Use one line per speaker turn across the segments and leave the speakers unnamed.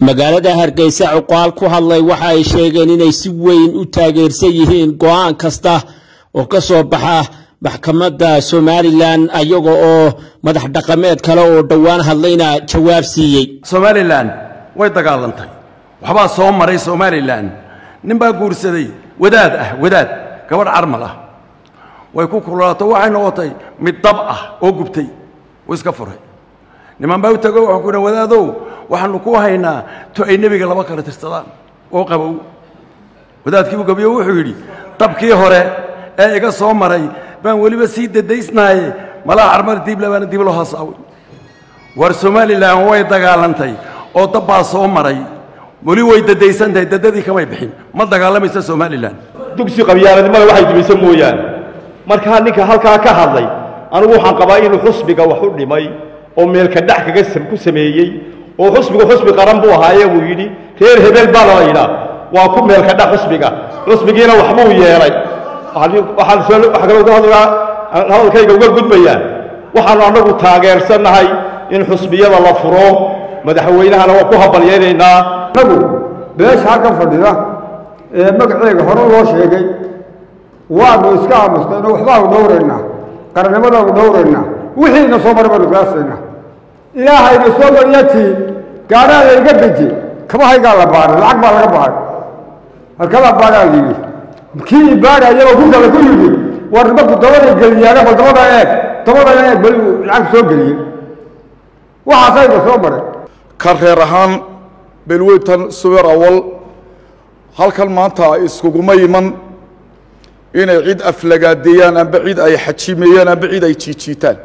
magaalada hargeysa cuqaal ku hadlay waxa ay sheegeen inay si weyn u taageersan yihiin go'aan kasta oo ka soo baxa maxkamadda somalilan ayaga oo madax dhaqameed kale oo dhowaan hadlayna jawaab siiyey
somalilan way dagaalantay waxbaa soo maray somalilan nin baa guursaday wadaad ah wadaad gabadh carmal ah way ku kululaato waxay noqotay mid dab ah oo gubtay uu iska furay niman baa u tago wuxuu ku yidhi wadaadow waxaanu ku haynaa to ay nebiga laba kala tirsadaan oo qabow wadaadkii uu gabiyo wuxuu yidhi dabkii hore ee iga soo maray baan weliba sii dadaysnaaye malaha carmar diibla baana dib loo hasaaway war somalilan way dagaalantay oo dab baa soo maray weli way dadaysantahay dadadii kamay bixin ma dagaalamaysa somalilan
dugsi qabyaaladnimada waxay dubaysa mooyaane markaa ninka halkaa ka hadlay anigu waxaan qabaa inuu xusbiga wax u dhimay oo meelka dhac kaga ku sameeyey oo xusbigu xusbi qaran buu ahaaye uu yidhi reer hebel baa la yidhaa waa ku meelka dhac xusbiga xusbigiina waxbuu yeelay waxaan hadalkayga uga gudbayaa waxaanu annagu taageersannahay in xusbiyada la furo madaxweynahana waa ku habalyaynaynaa
annagu beesha halkan fadhida ee magaceega hore loo sheegay waanu iska aamusnayno waxbaanu dhowraynaa qarannimadaanu dhowraynaa wixiina soo maray baanu gaasaynaa ilaahayna soo maryatii gaadhaada iga deji kabahaygaa la baaray lacag baa laga baaray halkala baaraa layidhi kii ibaadhayaba ku kale ku yidhi war marku dabada geliyaana bal dabada eeg dabadana eeg bali uu lacag soo geliyey waxaasayna soo maray
ka reer ahaan belweytan subeer awal halkan maanta iskuguma iman inay cid aflagaadeeyaan amba cid ay xajimeeyaan amba cid ay jiijiitaan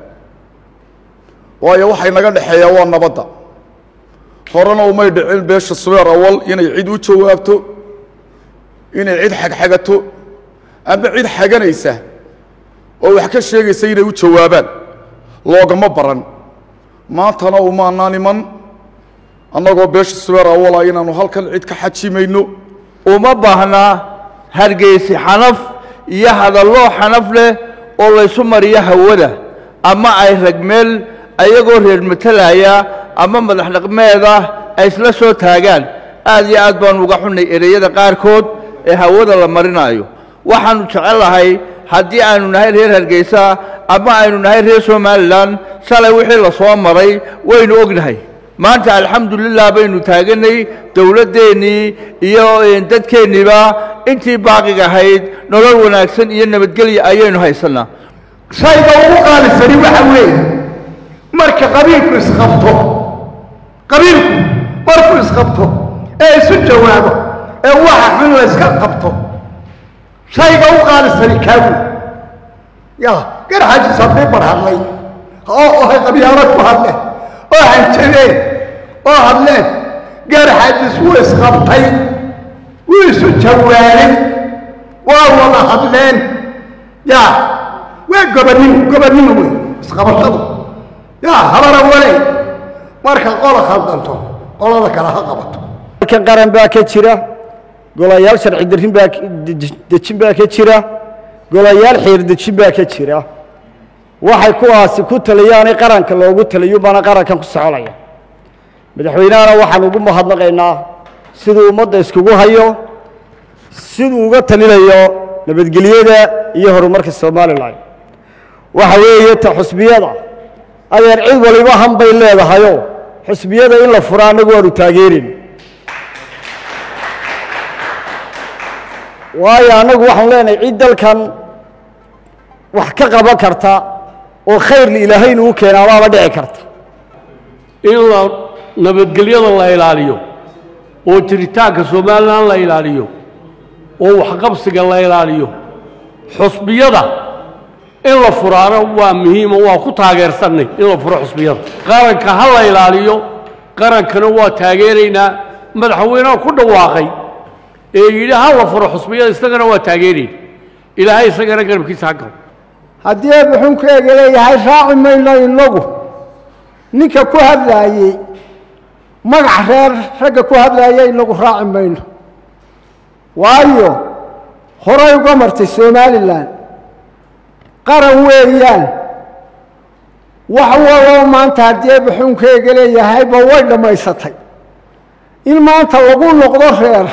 waayo waxay naga dhexeeyaa waa nabadda horena umay dhicin beesha subeer awal inay cid u jawaabto inay cid xagxagato amba cid xaganaysa oo wax ka sheegaysa inay u jawaabaan loogama baran maantana umaanaan iman annagoo beesha subeer awala inaannu halkan cid ka xajimayno
uma baahnaa hargeysi xanaf iyo hadalloo xanaf leh oo laysu mariyo hawada ama ay ragmeel ayagoo reer matalaya ama madax dhaqmeeda ay isla soo taagaan aad iyo aad baanu uga xunnay ereyada qaarkood ee hawada la marinaayo waxaannu jecellahay haddii aynu nahay reer hargeysa ama aynu nahay reer somalilan shalay wixii la soo maray waynu ognahay maanta alxamdulilah baynu taaganay dowladdeennii iyo dadkeenniiba intii baaqiga ahayd nolol wanaagsan iyo nabadgelya ayaynu haysannaa
shayga ugu qaalisani waxa weeye marka qabiilku isqabto qabiilku markuu isqabto ee isu jawaabo ee waxa xun layska qabto shayga u qaalisani kaawi ya garxajis haddii bar hadlay oo ohay qabyaalo ku hadle oo hanjabeen oo hadleen garxajis wuu isqabtay wuu isu jawaabay waa wada hadleen ya waa gobonnimo gobonnimo wey isqabashadu ya habara waley marka qola khaldanto qolada kale ha qabato
halkan qaran baa ka jira golayaal sharci darin baa dejin baa ka jira golayaal xeer dejin baa ka jira waxay kuwaasi ku taliyaanay qaranka loogu taliyo baana qarankan ku soconaya madaxweynahana waxaan ugu mahadnaqaynaa siduu ummadda iskugu hayo siduu uga talinayo nabadgelyada iyo horumarka somalilan waxa weeye ta xusbiyada adeer cid waliba han bay leedahayo xusbiyada in la fura annagu waanu taageerin waayo annagu waxaanu leenahay cid dalkan wax ka qaban karta oo khayrla ilaahay inuu keenaa baaba dhici karta
in la nabadgelyada la ilaaliyo oo jiritaanka somalilan la ilaaliyo oo waxqabsiga la ilaaliyo xusbiyada in la furaana waa muhiimo waa ku taageersannay in la furo xusbiyada qaranka ha la ilaaliyo qarankana waa taageeraynaa madaxweynaha ku dhawaaqay ee yidhi ha la furo xusbiyada isagana waa taageerayna ilaahay isagana garabkiisa ha galo
haddii eebba xunkeega leeyahay raaci mayno innagu ninka ku hadlaayey magac reer ragga ku hadlaaya inagu raaci mayno waayo horay uga martay somalilan qaran weeyaan wax waloo maanta haddii eebba xunkeega leeyahayba way dhammaysatay
in maanta lagu noqdo reer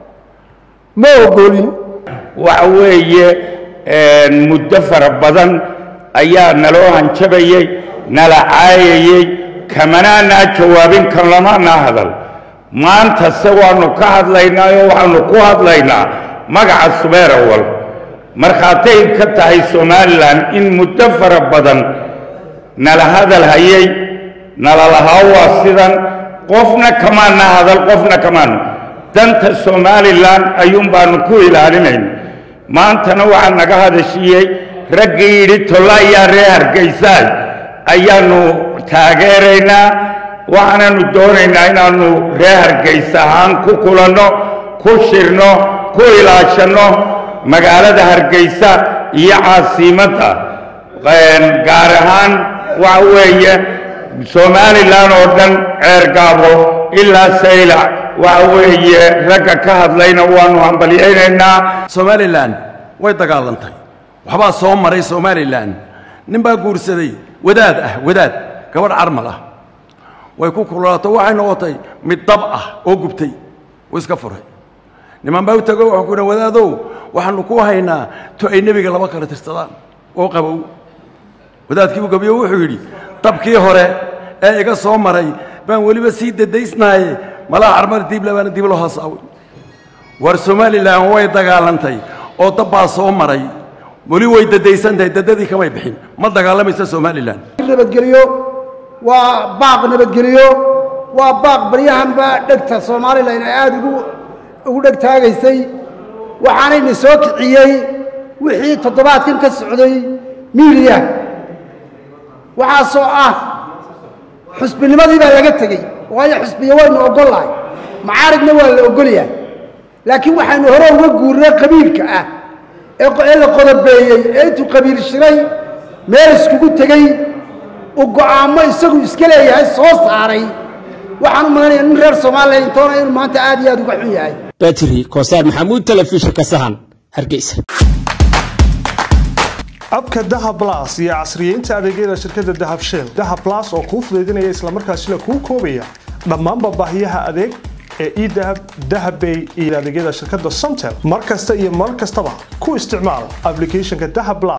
ma ogolin
waxa weeye muddo fara badan ayaa naloo hanjabayey nala caayayey kamanaanaa jawaabin kan lamaanaa hadal maanta se waannu ka hadlaynaa oo waxaannu ku hadlaynaa magaca subeer awal markhaatay ka tahay somalilan in muddo fara badan nala hadal hayay nala lahaa waa sidan qofna kamaana hadal qofna kamaana danta somalilan ayuun baannu ku ilaalinayna maantana waxaa naga hadashiiyey raggii yidhi tolla ayaa ree hargaysaay ayaannu taageeraynaa waxaananu doonaynaa inaannu ree hargaysa ahaan ku kulanno ku shirno ku ilaashanno magaalada hargaysa iyo caasiimadda gaar ahaan waxa weeye somalilan oo dhan ceergaabo ilaa saylac waxa weeye ragga ka hadlayna waannu hambalyaynaynaa
somalilan way dagaalantay waxbaa soo maray somalilan nin baa guursaday wadaad ah wadaad gabadh carmal ah way ku kululaato waxay noqotay mid dab ah oo gubtay wuu iska furay niman baa u tago wuxuu ku yidhi wadaadow waxaannu ku haynaa to ay nebiga laba kala tirsadaan oo qabow wadaadkii u gabiyo wuxuu yidhi dabkii hore ee iga soo maray baan weliba sii dadaysnaaye malaha carmar diib labaana dib loo haasaaway war somalilan way dagaalantay oo dab baa soo maray weli way dadaysan tahay dadadii kamay bixin ma dagaalamaysa somalilan
nabadgelyo waa baaq nabadgelyo waa baaq baryahanba dhegta somalilan ay aada ugu ugu dheg taagaysay waxaanayna soo kiciyey wixii toddobaadkan ka socday miidiya waxaasoo ah xusbinimadii baa laga tegey waayo xusbiya waynu ogol lahay macaaridna waa la ogolyahay laakiin waxaynu hore uga guurnay qabiilka ah ee la qodobeeyey ee intuu qabiil shiray meel iskugu tegey uu go'aamo isagu iska leeyahay soo saaray waxaan u malanaya nin reer soomaaliya intoona inuu maanta aad iyo aad uga xun yahay
batri koosaar maxamuud telefishinka sahan hargeysa
abka dahab blas iyo casriyeynta adeegyada shirkadda dahab shell dahab blas oo kuu fudaydinaya islamarkaasina kuu koobaya dhammaanba baahiyaha adeeg ee edahab dahabbay iyo adeegyada shirkadda somtel mar kasta iyo mar kastaba ku isticmaal applicationka dahab blas